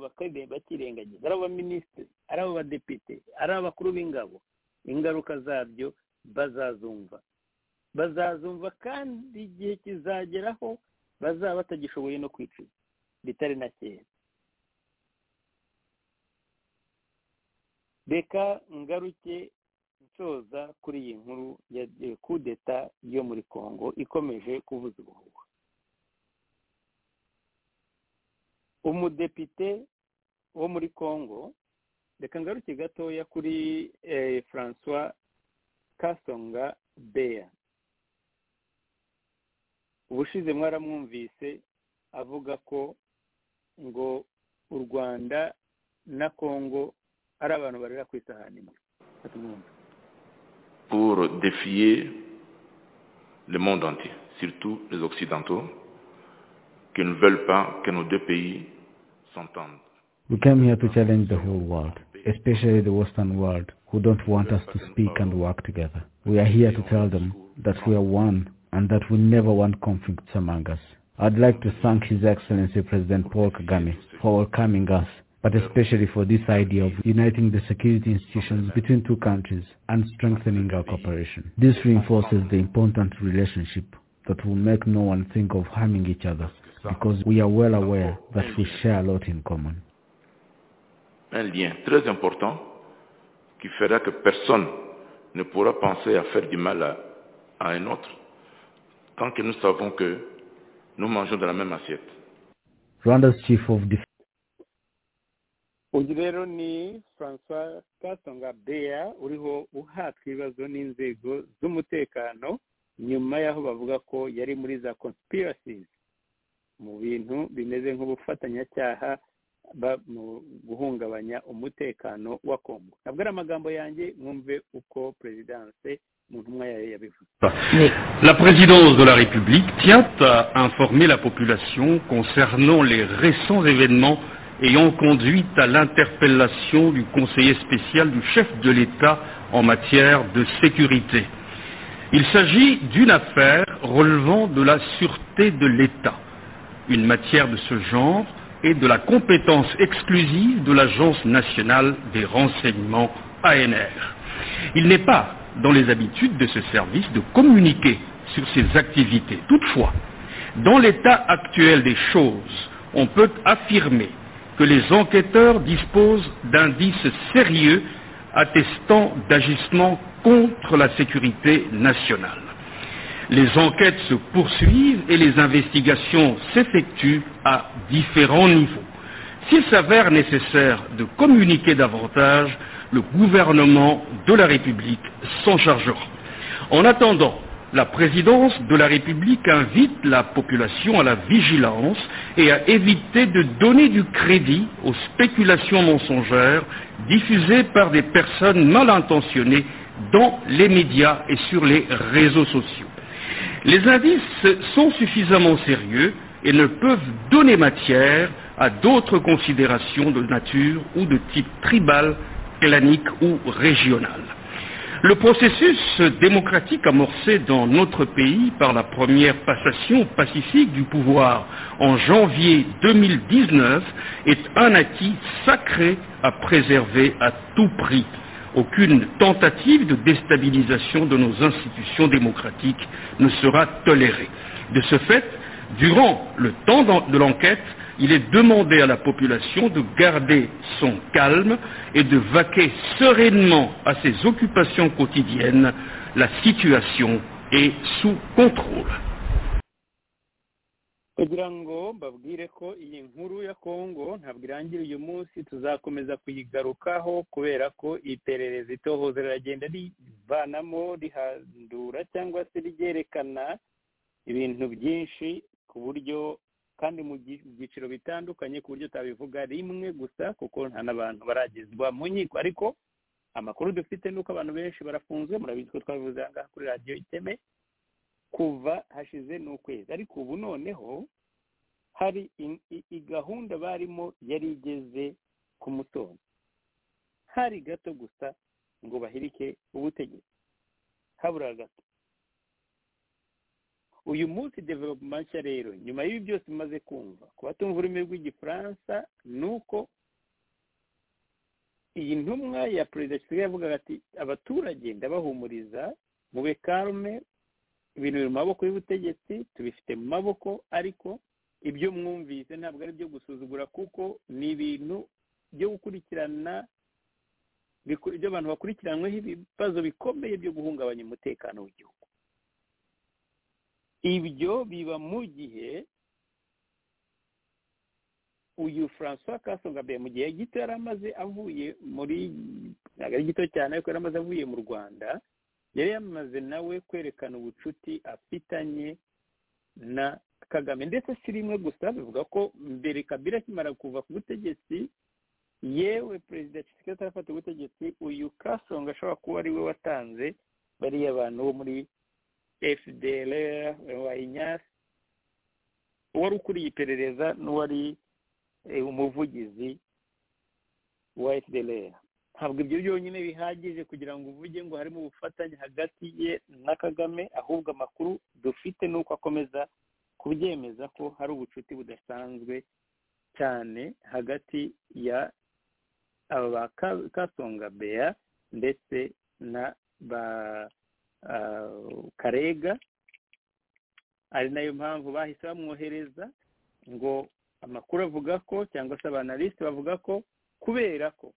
[SPEAKER 3] bakirengagiza ari abaminisitiri ari abadepite ari abakuru b'ingabo ingaruka zabyo bazazumva bazazumva kandi igihe kizageraho bazaba batagishoboye no kwicira bitari na kera reka ngaruke nsoza kuri iyi nkuru ya kudeta yo muri congo ikomeje kuvuza ubuhuha umudepite wo muri congo reka ngaruke gatoya kuri francois kasonga beya ubushize mwaramwumvise avuga ko ngo u rwanda na congo ari abantu barera ku isahani imwe
[SPEAKER 4] pour défier le monde entier surtout les occidentaux qui ne veulent pas que nos deux pays s'entendent
[SPEAKER 5] We came here to challenge the whole world, especially the Western world, who don't want us to speak and work together. We are here to tell them that we are one and that we never want conflicts among us. I'd like to thank His Excellency President Paul Kagame for welcoming us, but especially for this idea of uniting the security institutions between two countries and strengthening our cooperation. This reinforces the important relationship that will make no one think of harming each other, because we are well aware that we share a lot in common.
[SPEAKER 4] un lien très important qui fera que personne ne pourra penser à faire du mal à, à un autre tant que nous savons que nous mangeons de la même assiette.
[SPEAKER 5] Rwanda's chief of defense.
[SPEAKER 3] uyu rero ni francois kasonga beya uriho uhatwa ibibazo n'inzego z'umutekano nyuma y'aho bavuga ko yari muri za conspiracies mu bintu bimeze nk'ubufatanyacyaha mu guhungabanya umutekano wa kongo ntabwo ari amagambo yanjye mwumve uko perezidanse mu ntumwa yayo yabivuze
[SPEAKER 6] La présidence de la République tient à informer la population concernant les récents événements ayant conduit à l'interpellation du conseiller spécial du chef de l'État en matière de sécurité. Il s'agit d'une affaire relevant de la sûreté de l'État. Une matière de ce genre et de la compétence exclusive de l'Agence nationale des renseignements ANR. Il n'est pas dans les habitudes de ce service de communiquer sur ses activités. Toutefois, dans l'état actuel des choses, on peut affirmer que les enquêteurs disposent d'indices sérieux attestant d'agissements contre la sécurité nationale. Les enquêtes se poursuivent et les investigations s'effectuent à différents niveaux. S'il s'avère nécessaire de communiquer davantage, le gouvernement de la République s'en chargera. En attendant, la présidence de la République invite la population à la vigilance et à éviter de donner du crédit aux spéculations mensongères diffusées par des personnes mal intentionnées dans les médias et sur les réseaux sociaux. Les indices sont suffisamment sérieux et ne peuvent donner matière à d'autres considérations de nature ou de type tribal, clanique ou régional. Le processus démocratique amorcé dans notre pays par la première passation pacifique du pouvoir en janvier 2019 est un acquis sacré à préserver à tout prix. Aucune tentative de déstabilisation de nos institutions démocratiques ne sera tolérée. De ce fait, durant le temps de l'enquête, il est demandé à la population de garder son calme et de vaquer sereinement à ses occupations quotidiennes. La situation est sous contrôle.
[SPEAKER 3] kugira ngo mbabwire ko iyi nkuru ya kongo ntabwo irangira uyu munsi tuzakomeza kuyigarukaho kubera ko iperereza itohoza riragenda rivanamo rihandura cyangwa se ryerekana ibintu byinshi ku buryo kandi mu byiciro bitandukanye ku buryo utabivuga rimwe gusa kuko nta n'abantu baragezwa mu nkiko ariko amakuru dufite ni uko abantu benshi barafunzwe murabizi ko twabivuze aha ngaha kuri radiyo iteme kuva hashize n'ukwezi ariko ubu noneho hari gahunda barimo yari igeze ku mutungo hari gato gusa ngo bahirike ubutegetsi habura gato uyu munsi development nshya rero nyuma y'ibi byose umaze kumva ku batumva ururimi rw'igifaransa ni uko iyi ntumwa ya perezida kigali yavugaga ati abaturage ndabahumuriza mube karume ibintu biri mu maboko y'ubutegetsi tubifite mu maboko ariko ibyo mwumvise ntabwo ari ibyo gusuzugura kuko ni ibintu byo gukurikirana ibyo abantu bakurikiranyweho ibibazo bikomeye byo guhungabanya umutekano w'igihugu ibyo biba mu gihe uyu francois kasonga mu gihe gito yari amaze avuye muri ntabwo ari gito cyane ariko yari amaze avuye mu rwanda yari yamaze nawe kwerekana ubucuti afitanye na kagame ndetse si rimwe gusa bivuga ko mbere kabira akimara kuva ku butegetsi yewe perezida kigali atarafata ubutegetsi uyu kasonga ashobora kuba ari we watanze bariya bantu bo muri fdr wa inyasi uwari ukuriye iperereza n'uwari umuvugizi wa fdr ntabwo ibyo byonyine bihagije kugira ngo uvuge ngo harimo ubufatanye hagati ye na kagame ahubwo amakuru dufite ni uko akomeza kubyemeza ko hari ubucuti budasanzwe cyane hagati ya aba ba kasonga beya ndetse na ba karega ari nayo mpamvu bahise bamwohereza ngo amakuru avuga ko cyangwa se abanalisite bavuga ko kubera ko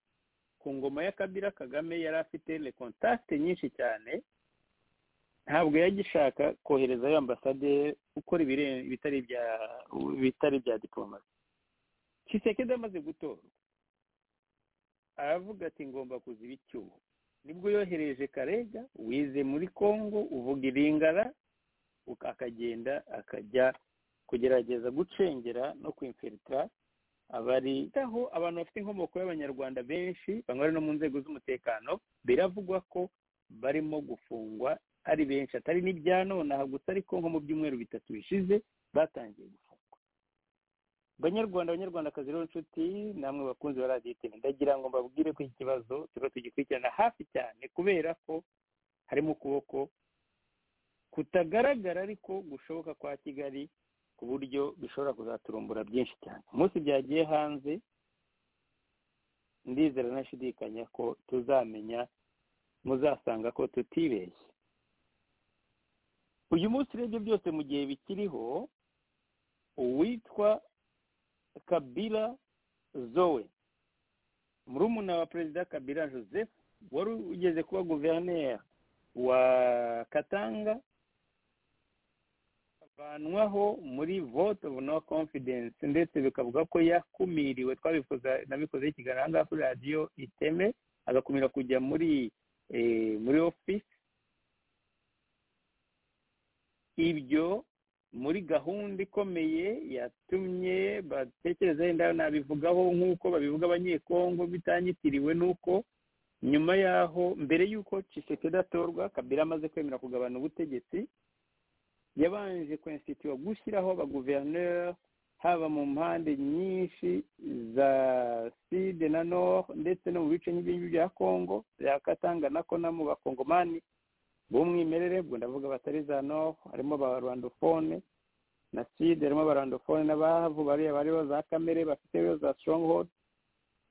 [SPEAKER 3] ku ngoma ya kabira kagame yari afite kontakite nyinshi cyane ntabwo yagishaka koherezayo ambasaderi ukora ibitari bya diplomasi kisekede amaze gutorwa aravuga ati ngomba kuziba icyuho nibwo yohereje karega wize muri congo uvuga iringara akagenda akajya kugerageza gucengera no kwimfilitira abaritaho abantu bafite inkomoko y'abanyarwanda benshi bamwe bari no mu nzego z'umutekano biravugwa ko barimo gufungwa ari benshi atari n'ibya nonaha gusa ariko nko mu byumweru bitatu bishize batangiye gufungwa banyarwanda abanyarwandakazi rero inshuti namwe bakunzi ba radiyo iteme ndagira ngo mbabwire ko iki kibazo tuba tugikurikirana hafi cyane kubera ko harimo ukuboko kutagaragara ariko gushoboka kwa kigali ku buryo bishobora kuzaturumbura byinshi cyane umunsi byagiye hanze ndizera nashidikanya ko tuzamenya muzasanga ko tutibeshye uyu munsi urebye byose mu gihe bikiriho uwitwa kabila zowe murumuna wa perezida kabila joseph wari ugeze kuba guverineri wa katanga avanwaho muri vote of no confidence ndetse bikavuga ko yakumiriwe twabifuza nabikozeho ikiganiro aha ngaha kuri radiyo iteme agakumira kujya muri muri ofisi ibyo muri gahunda ikomeye yatumye batekereza wenda nabivugaho nk'uko babivuga abanyekongo bitanyitiriwe n'uko nyuma yaho mbere y'uko Tshisekedi atorwa kabira amaze kwemera kugabana ubutegetsi yabanje kwensititiwa gushyiraho abaguverineri haba mu mpande nyinshi za side na nord ndetse no mu bice nk'ibi bya kongo bya katanga na konamu bakongomani b'umwimerere ubwo ndavuga batari za nord harimo ba rwandofone na side harimo ba rwandofone n'abahavu bariya bariho za kamere bafite za stronghold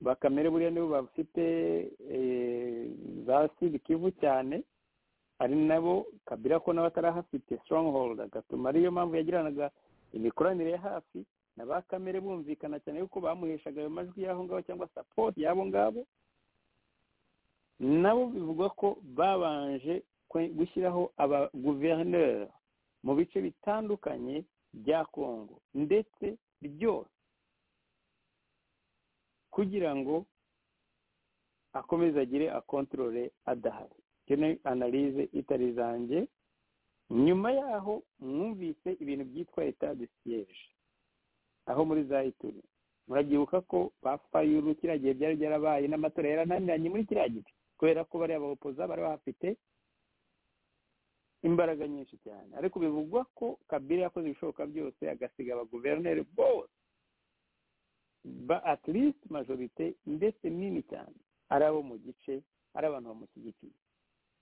[SPEAKER 3] ba kamere buriya nibo bafite za side kivu cyane ari nabo kabira ko nawe atarahafite stronghold agatuma ariyo mpamvu yagiranaga imikoranire ya hafi na ba kamere bumvikana cyane yuko bamuheshaga ayo majwi y'aho ngaho cyangwa sapoti y'abo ngabo nabo bivugwa ko babanje gushyiraho abaguverineri mu bice bitandukanye bya kongo ndetse byose kugira ngo akomeze agire akontorore adahari ni analize itari zanjye nyuma yaho mwumvise ibintu byitwa etade siyeje aho muri za ituri murabyibuka ko bapfayuru kiriya gihe byari byarabaye n'amatora yarananiranye muri kiriya gihe kubera ko bariya bahopoza bari bahafite imbaraga nyinshi cyane ariko bivugwa ko kabiri yakoze ibishoboka byose agasiga abaguverineri bose ba atirisite majorite ndetse nini cyane ari abo mu gice ari abantu bamushyigikiye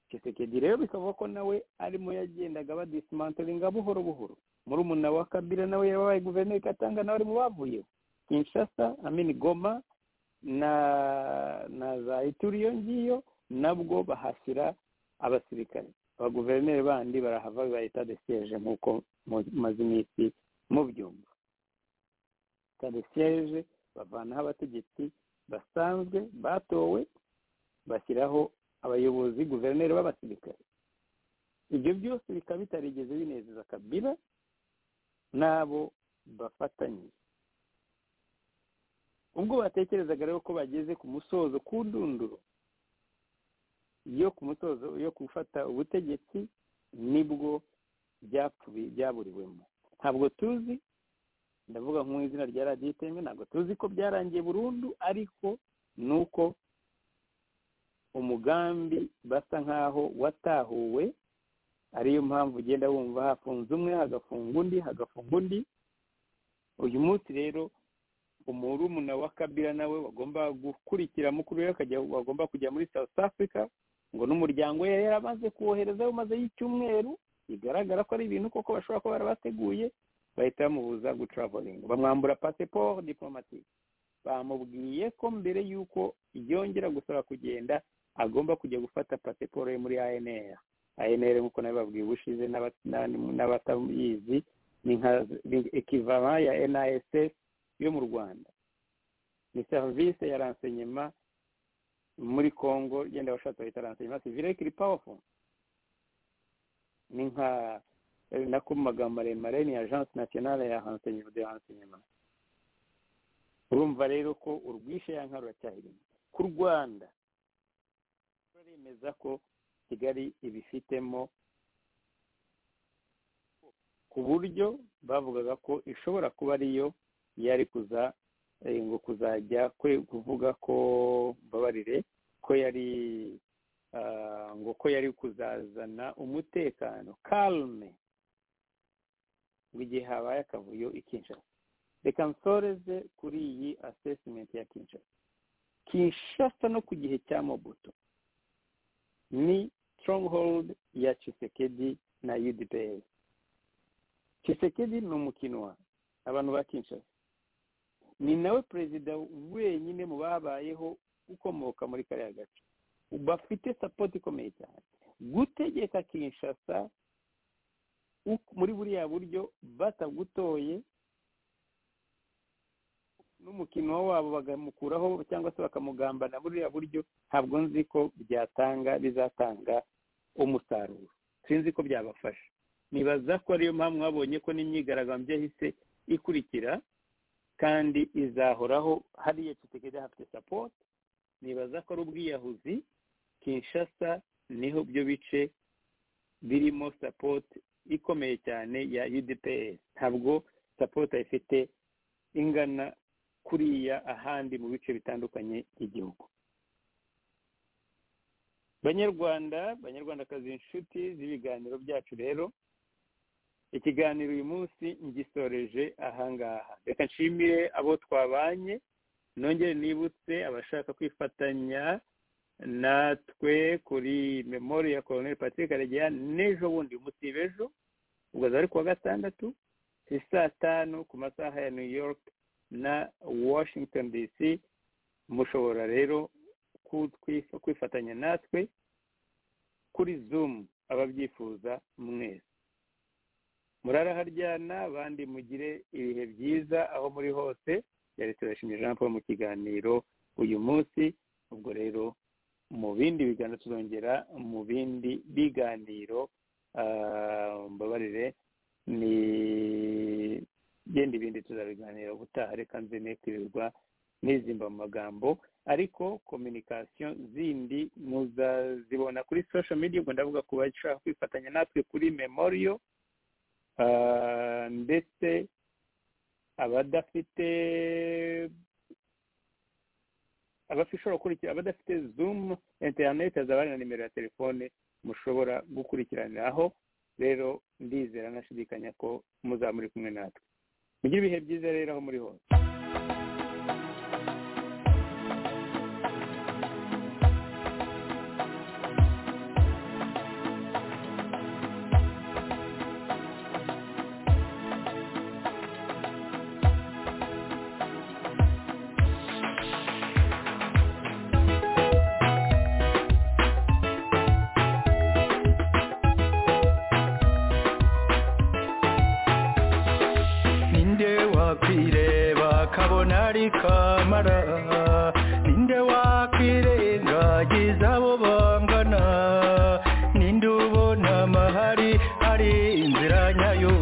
[SPEAKER 3] Tshisekedi rero bikava ko nawe arimo yagendaga badisimantoringa buhoro buhoro muri umuna wa kabira nawe yabaye guverineri katanga nawe ari mu bavuyeho kinshasa amini goma na na za ituri iyo ngiyo nabwo bahashyira abasirikare abaguverineri bandi barahava biba etade siyeje nk'uko mumaze iminsi mubyumva etade siyeje bavanaho abategetsi basanzwe batowe bashyiraho abayobozi guverineri b'abasirikare ibyo byose bikaba bitarigeze binezeza kabila n'abo bafatanyije ubwo batekerezaga rero ko bageze ku musozo ku ndunduro yo ku musozo yo gufata ubutegetsi nibwo byaburiwemo ntabwo tuzi ndavuga mu izina rya radiyo iteme ntabwo tuzi ko byarangiye burundu ariko ni uko umugambi basa nk'aho watahuwe ariyo mpamvu ugenda wumva hafunze umwe hagafunga undi hagafunga undi uyu munsi rero umurumuna wa kabira nawe bagomba gukurikira mukuru we bagomba kujya muri south africa ngo n'umuryango we yari yaramaze kuwoherezayo maze y'icyumweru bigaragara ko ari ibintu koko bashobora kuba barabateguye bahita bamubuza gutravolinga bamwambura pasiporo diplomatike bamubwiye ko mbere y'uko yongera gusaba kugenda agomba kujya gufata pasiporo ye muri anr anr nk'uko nawe babwiye ubushize n'abatayizi ni nka ekivara ya nass yo mu rwanda ni serivisi ya ransenyema muri congo genda washatse bahita ransenyema sivire kiri pawufo ni nka nako mu magambo maremare ni agence nationale ya renseignement de renseignement urumva rero ko urwishe ya nka ruracyahirimo ku rwanda baremeza ko kigali ibifitemo ku buryo bavugaga ko ishobora kuba ariyo yari kuza ngo kuzajya kwe kuvuga ko mbabarire ko yari ngo ko yari kuzazana umutekano kalme ngo igihe habaye akavuyo ikinshasa reka nsoreze kuri iyi asesimenti ya kinshasa kinshasa no ku gihe cya mobuto ni stronghold ya Tshisekedi na UDPS Tshisekedi ni umukinwa abantu ba kinshasa ni nawe perezida wenyine mu babayeho ukomoka muri kariya gace bafite sapoti ikomeye cyane gutegeka kinshasa muri buriya buryo batagutoye n'umukino wabo bakamukuraho cyangwa se bakamugambana buriya buryo ntabwo nzi ko byatanga bizatanga umusaruro sinzi ko byabafasha nibaza ko ariyo mpamvu babonye ko n'imyigaragambyo yahise ikurikira kandi izahoraho hariya kitegede hafite sapoti nibaza ko ari ubwiyahuzi kinshasa niho byo bice birimo sapoti ikomeye cyane ya UDPR ntabwo sapota ifite ingana kuriya ahandi mu bice bitandukanye by'igihugu banyarwanda banyarwandakazi inshuti z'ibiganiro byacu rero ikiganiro uyu munsi ngisoreje ahangaha reka nshimire abo twabanye nongere nibutse abashaka kwifatanya natwe kuri memori ya koroneri patrick karegeya n'ejo bundi umunsi w'ejo ubwo azaba ari kuwa gatandatu si saa tanu ku masaha ya new york na washington dc mushobora rero kwifatanya natwe kuri zoom ababyifuza mwese muraraharyana abandi mugire ibihe byiza aho muri hose yari turashimye jean paul mu kiganiro uyu munsi ubwo rero mu bindi biganiro tuzongera mu bindi biganiro mbabarire ni genda ibindi tuzabiganira ubutaha reka nze ne kwirirwa n'izimba mu magambo ariko kominikasiyo zindi muzazibona kuri sosho media ubwo ndavuga ku bashaka kwifatanya natwe kuri memoriyo ndetse abadafite abashobora gukurikira abadafite zumu interineti hazaba hari na nimero ya telefone mushobora gukurikiraniraho rero ndizera nashidikanya ko muzaba muri kumwe natwe mugire ibihe byiza rero aho muri hose
[SPEAKER 7] kamara ninde wakwirengagiza abo bangana ninde ubona amahari ari inzira nyayo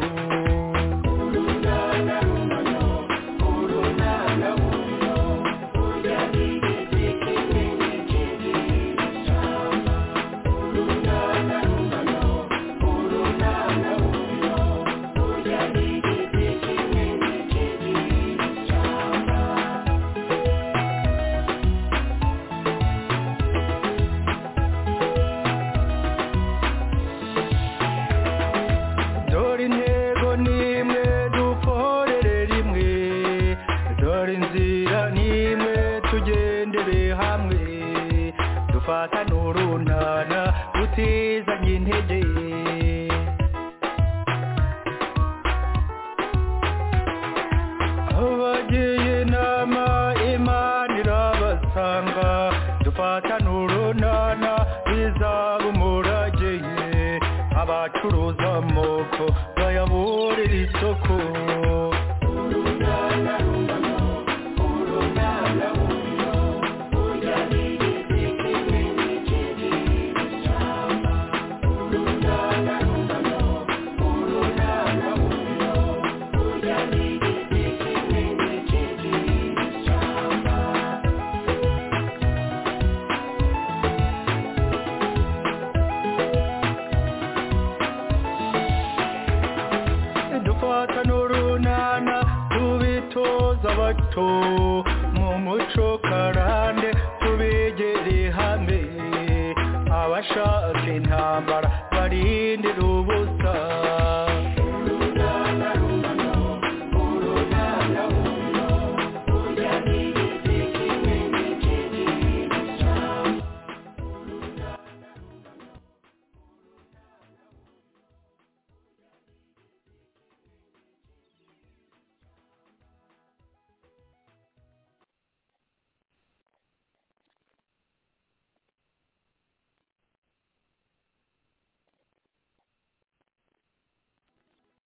[SPEAKER 8] karande tubigere hamwe abashaka intambara